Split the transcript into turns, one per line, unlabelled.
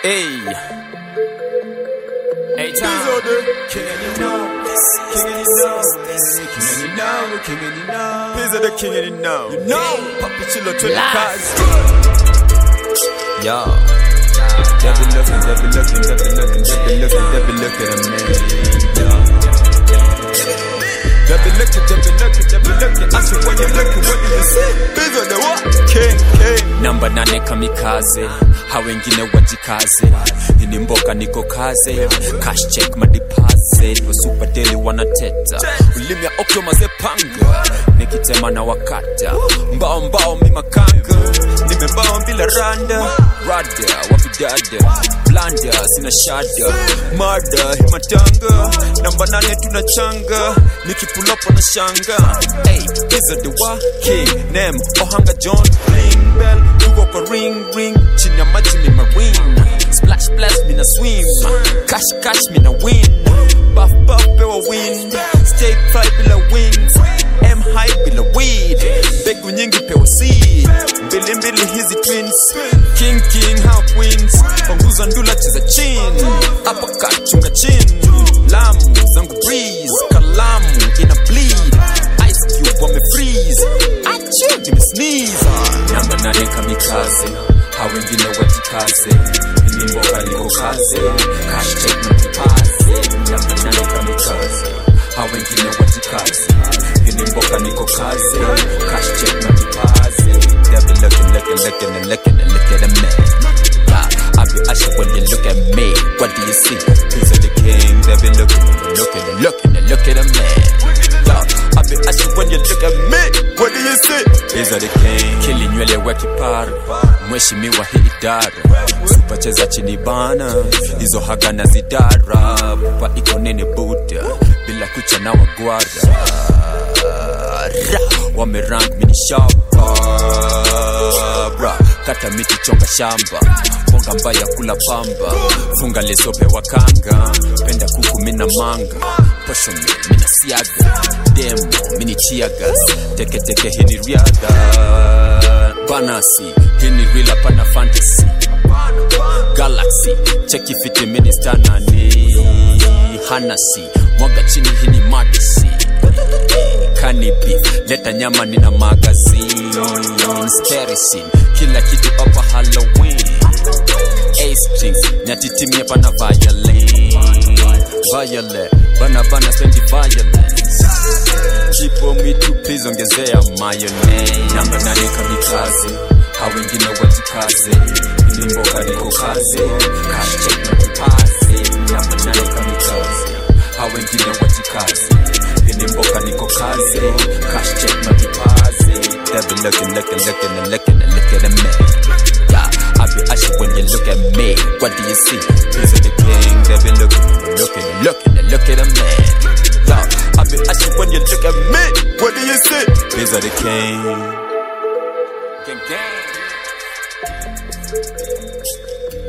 Hey. Hey,
These
time.
are the king and you know, king and you know, king and you know, king and you know. These are the king and you know, you know. Papa Chilla to the cars. Yo. They be looking, they be looking, they be looking, they be looking, they be looking at me. Yo. They be looking, they be looking, they be looking. I said, when you looking, what do you see? These are the what? King, king.
namba nane kamikaze ha wengine wajikaze ini mboka niko kaze cash check madipaze wasupadeli wanateta ulimi ya okyo mazepanga nikitema na wakata mbao mbao mimakanga nimembao bila randa rada wapidada blanda sina shada mada himatanga namba nane tunachanga nikipulapa na shanga hey, iza the wa king nem ohanga john bling bell tuko kwa ring ring chini ya maji ni marine splash splash mina swim cash cash mina win buff buff pewa wind stay fly bila wings m high bila weed mbegu nyingi pewa seed mbili mbili hizi twins king king how queens panguza ndula cheza chin uppercut chunga chin lamu zangu breeze kalamu ina bleed ice cube wame freeze achu nime sneeze namba nane kamikaze ha wengine wajikaze ini mboga niko kaze cash check na kipaze namba nane kamikaze ha wengine wajikaze ini mboga niko kaze cash check na kipaze they be looking looking looking and looking and look at a man yeah, I be asking when you look at me what do you see He's the king they be looking and looking and looking and look at a man yeah, I be asking when you look at me
What do you see?
These are the king kili nywele wa kipara mheshimiwa hii idara supacheza chini bana hizo haga na zidara pa iko nene buda bila kucha na wagwara Ra, wamerank mini shamba bra kata miti chonga shamba bonga mbaya kula pamba funga lesope wa kanga penda kuku mina manga posho mi mina siaga demo mini chiagas teketeke hini riadha banasi hini rila pana fantasy galaxy cheki fiti ministana ni hanasi mwaga chini hini madisi kanibi leta nyama nina magazine sterisin kila kitu hapa halloween A-strings nyatitimia pana violin violet bana bana spendi violence kipo mitu please ongezea mayonnaise namba nane kamikaze ha wengine wajikaze ili mboga niko kaze cash check na kipaze namba nane kamikaze ha wengine wajikaze ili mboga niko kaze cash check na kipaze they be looking looking looking and looking and look at a man yeah, I be asking when you look at me, what do you see? He's the king, they be looking, looking, and looking, and look at a man. Yeah, I be asking when you look at me,
What do you see?
He's the king. Gang, gang.